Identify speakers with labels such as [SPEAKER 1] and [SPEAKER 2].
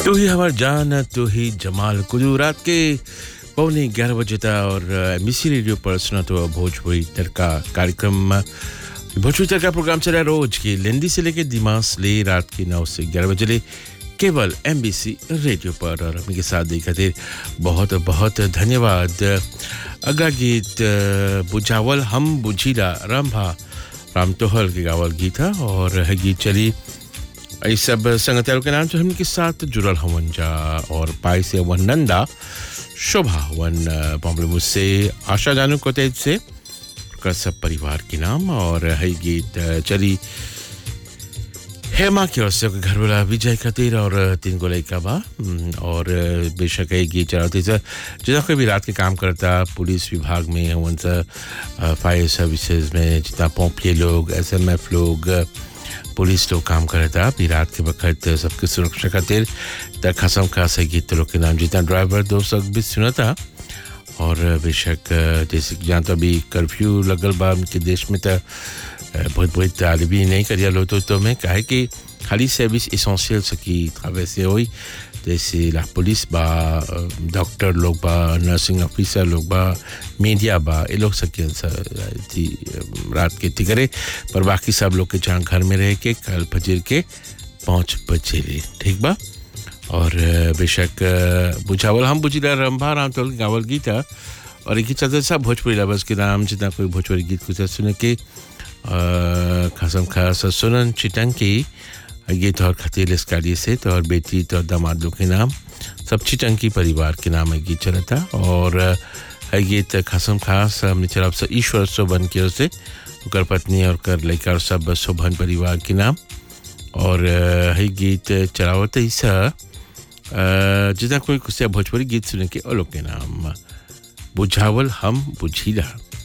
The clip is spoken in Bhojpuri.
[SPEAKER 1] तू ही हमार जान तू ही जमाल कुलू रात के पौने ग्यारह बजे था और मिसी रेडियो पर सुना तो भोजपुरी तड़का कार्यक्रम भोजपुरी तड़का प्रोग्राम चला रोज की लेंदी से लेके दिमाग ले रात के नौ से ग्यारह बजे ले केवल एम रेडियो पर और हमी के साथ दी खातिर बहुत बहुत धन्यवाद अगला गीत बुझावल हम बुझीला रंभा राम तोहल के गावल गीत है और है गीत चली ये सब संगतियों के नाम से हम के साथ जुड़ल हवन जा और पाई से वन नंदा शोभा वन बॉम्बे मुझसे आशा जानू को तेज से का सब परिवार के नाम और है गीत चली हेमा की ओर से घर वाला विजय खातिर और तीन को लड़का बा और बेशक है गीत चलाते जितना कोई भी रात के काम करता पुलिस विभाग में वन सा फायर सर्विसेज में जितना पोम्पिए लोग एसएमएफ लोग पुलिस लोग काम करे था अभी रात के वक्त सबकी सुरक्षा खातिर त खसम खास है गीत लोग के नाम जितना ड्राइवर दोस्त भी सुना था और बेशक जैसे कि जहाँ तो अभी कर्फ्यू लगल बा उनके देश में तो बहुत बहुत तालिबी नहीं करिया लो तो, तो मैं कहे कि खाली सर्विस इसेंशियल की वैसे हुई जैसे ला पुलिस बा डॉक्टर लोग बा नर्सिंग ऑफिसर लोग बा मीडिया बा ये लोग सके थी रात के थी करे पर बाकी सब लोग के जहाँ घर में रह के कल फजर के पाँच बजे ले ठीक बा और बेशक बुझावल हम बुझीला रंभा राम तोल गावल गीत और एक चलते सब भोजपुरी लबस के नाम जितना कोई भोजपुरी गीत कुछ सुने के खासम खास सुनन चिटंकी गीत और खतील इस गाड़ी से तो और बेटी तो दामाद लोग के नाम सब चिटंकी परिवार के नाम है गीत चला था और है गीत खासम खास हमने चला से ईश्वर शोभन की ओर से कर पत्नी और कर लड़का और सब शोभन परिवार के नाम और है गीत चलावत ईसा जितना कोई कुछ भोजपुरी गीत सुने के और लोग के नाम बुझावल हम बुझीला